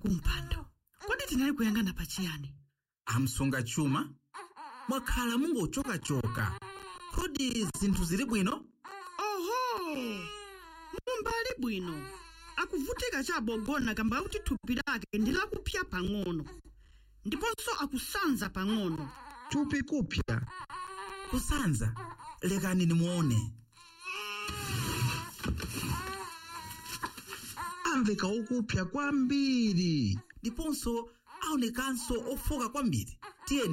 kumpando kodi tinali kuyang'ana pachiyani amsunga chuma mwakhala mungochokachoka kodi zinthu zili bwino oho mumbali bwino akuvutika chabogona kamba kuti thupi lake ndi lakupya pang'ono ndiponso akusanza pang'ono thupi kupya kusanza lekani nimuone amveka okupya kwambiri ndiponso aonekanso ofoka kwambiri